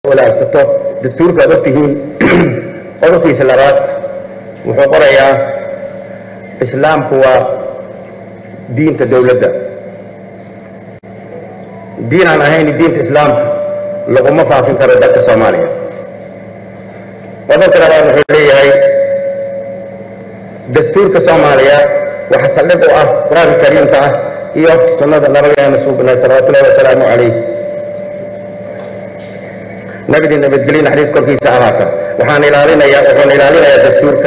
walaagsato dastuurka ad ogtihiin qodobkiisa labaad wuxuu qorayaa islaamku waa diinta dowladda diin aan ahayn diinta islaamka laguma faafin karo dalka soomaaliya qodobka labaad wuxuu leeyahay dastuurka soomaaliya waxa saldhig u ah qur-aanka kariimka ah iyo sunnada nabigeena suubnay salawatullahi wasalaamu calayh nabidii nabadgelyo naxariis korkiisa ahaata waxaan ilaalinayaa wuxuuna ilaalinayaa dastuurka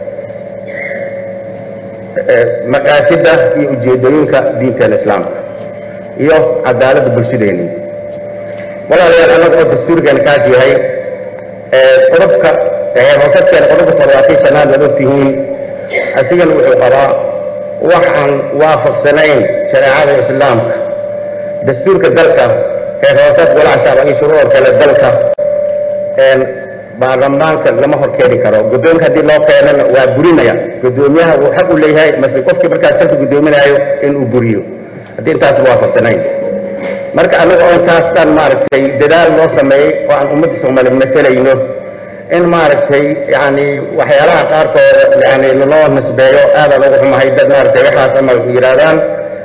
maqaasidda iyo ujeedooyinka diinteena islaamka iyo cadaaladda bulshadeeni walaalayaal annaga oo dastuurkeena kaas yahay qodobka hoosadkeena qodobka toddobaatan shanaad waad ogtihiin asigana wuxuu qabaa wax aan waafaqsanayn shareecada islaamka dastuurka dalka heer hoosaad golaha shacba iyo shuruucda kale dalka baarlamaanka lama hor keeni karo guddoonka haddii loo keenana waa burinaya guddoomiyaha wuu xaq u leeyahay mase qofkii markaas salka guddoominaayo inuu buriyo haddii intaas waafaqsanayn marka anaga oo intaastaan maaragtay dadaal loo sameeyey oo aan ummadda soomaaliya matelayno in maaragtay yani waxyaalaha qaarkooda yani loo nisbeeyo aadaan ugu xumahay dad maaragtay waxaas ama yidhaahdaan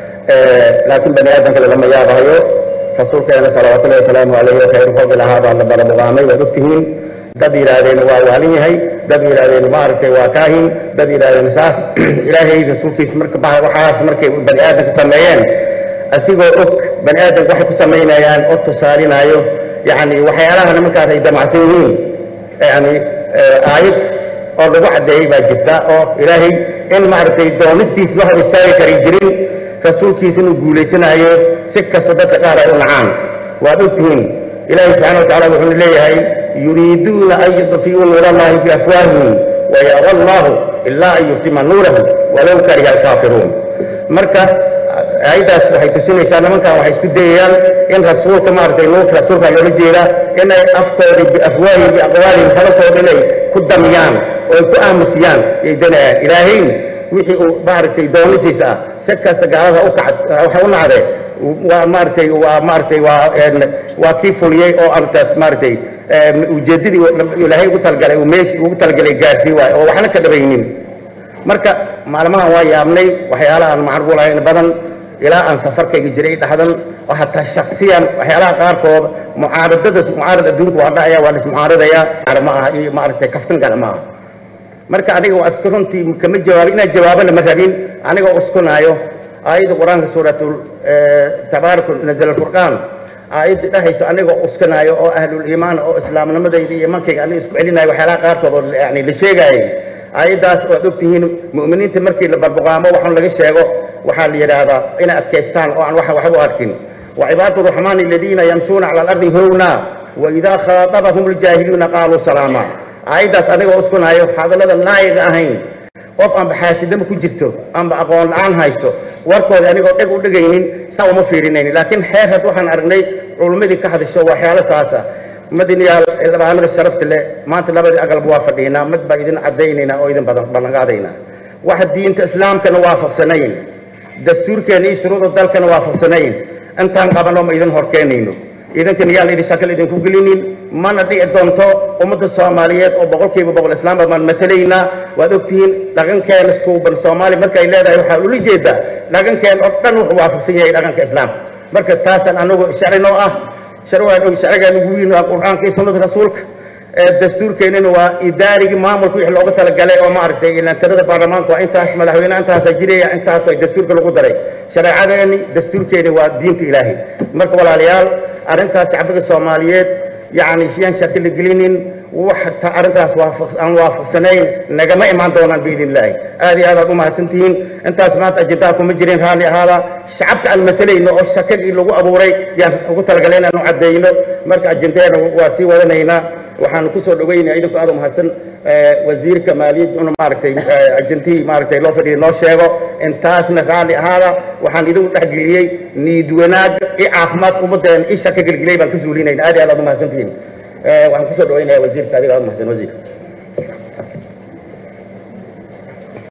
laakiin bani aadam kale lama yaabahayo rasuulkeena salawaatullahi wasalaamu calayhi oo khayru fadl ahaa baa la balamuqaamay waad ogtihiin dad yidhaahdeen waa waalin yahay dad yidhaahdeen maaragtay waa kaahin dad yidhaahdeen saas ilaahay rasuulkiisa marka ba waxaas markay bani aadamka sameeyeen asigoo og bani aadamka waxay ku samaynayaan oo tusaalinaayo yani waxyaalaha nimankaas ay damacsan yihiin yani aayad oo lagu caddeeyey baa jirta oo ilaahay in maaragtay doonistiis la hor istaagi kari jirin rasuulkiisa inuu guulaysanaayo si kasta dadka qaar ay u nacaan waad ogtihiin ilaahay subxana watacala wuxuu leeyahay yuriiduuna an yudfiyuu nuurallahi biafwaahihim wayaba allahu ilaa an yuftima nuurahu walow kariha alkaafiruun marka aayaddaas waxay tusinaysaa nimankan waxay isku dayayaan in rasuulka maaragtay nuurka rasuulka loola jeedaa inay afkoodii biafwaahihim biaqwaalihim hadalkooda inay ku damyaan oo ay ku aamusiyaan yay danayaan ilaahayn wixii uu maaragtay doonisiisa ah si kasta gaalada u kacad waxa u nacde waa maaragtay waa maaragtay waa waa kii fuliyey oo arrintaas maaragtay ujeeddadii ilaahay ugu talagalay uu meeshii ugu talagalay gaarsiin waayo oo waxna ka dhabaynin marka maalmahan waa yaabnay waxyaalaha aan macruulahayn badan ilaa aan safarkayga jiray dhaxdan oo hataa shaksiyan waxyaalaha qaarkood mucaaradada mucaarad adduunka waa dhacaya waa lismucaaradaya ma aha iyo maaragtay kaftan gana ma aha marka aniga waa iska runtii kama jawaabin inaan jawaabana ma rabin anigoo uskunaayo aayadda qur-aanka suuratul tabaaraka nazala alfurqaan aayadda dhahayso anigoo uskanaayo oo ahlul iimaan oo islaamnimadayda iyo imankayga aniga isku celinayo waxyaalaha qaarkood oo yani la sheegaayay aayaddaas oo ad ogtihiin mu'miniinta markii la barbuqaamo waxun laga sheego waxaa la yidhaahdaa inay adkaystaan oo aan wax waxba u arkin wacibaadu raxmaani aladiina yamshuuna cala alardi howna waidaa khaatabahum aljaahiliina qaaluu salaama aayaddaas anigoo uskunaayo hadallada laayiga ahayn qof aanba xaasidama ku jirto aanba aqoon la-aan hayso warkooda anigoo dheg u dhegaynin saa uma fiirinaynin laakiin xeer had waxaan aragnay culummadii ka hadasho waxyaalo saasa madinayaal labaanada sharafta leh maanta labadii aqalba waa fadhiinaa mid baa idin caddaynaynaa oo idin badan ballanqaadaynaa waxa diinta islaamkana waafaqsanayn dastuurkeena iyo shuruucda dalkana waafaqsanayn intaan qabanoo ma idin horkeenayno idinkana yaan idin shakal idinku gelinin mana dhici doonto ummadda soomaaliyeed oo boqolkiiba boqol islaamba baan matalaynaa waad ogtihiin dhaqankeena suuban soomaaliya markay leedahay waxaa ula jeedaa dhaqankeen oo dhan wuxuu waafaqsan yahay dhaqanka islaamka marka taasaan anagu sharcinoo ah sharcigaan ugu weyn waa qur-aanka iyo sunnada rasuulka dastuurkeenina waa idaarigii maamulka wixii looga talagalay oo maaragtay ilantirada baarlamaanka waa intaas madaxweyneha intaasaa jiraya intaas ay dastuurka lagu daray shareecadeeni dastuurkeeni waa diinta ilaahay marka walaalayaal arrintaas shacbiga soomaaliyeed yacni yaan shaki la gelinin wax arrintaas aan waafaqsanayn nagama imaan doonaan biidn illaahi aad iyo aad aad u mahadsantihiin intaas maanta ajendaa kuma jirin raalli ahaada shacabka aan matalayno oo shakadii lagu abuuray yaan ugu talagalay inaanu caddeeyno marka ajendeena waa sii wadanaynaa waxaanu kusoo dhaweynaya idinku aad u mahadsan wasiirka maaliyadda inu maaragtay ajentihii maaragtay loo fadhiya noo sheego intaasna raalli ahaada waxaan idinku dhexgeliyey niid wanaag i caafimaad ummadeen i shaka gelgeliyay baan ka suulinayna aad iyo aad aad u mahadsantihiin waxaan kusoo dhaweynaya wasiirka adiga aad u mahadsan wasiir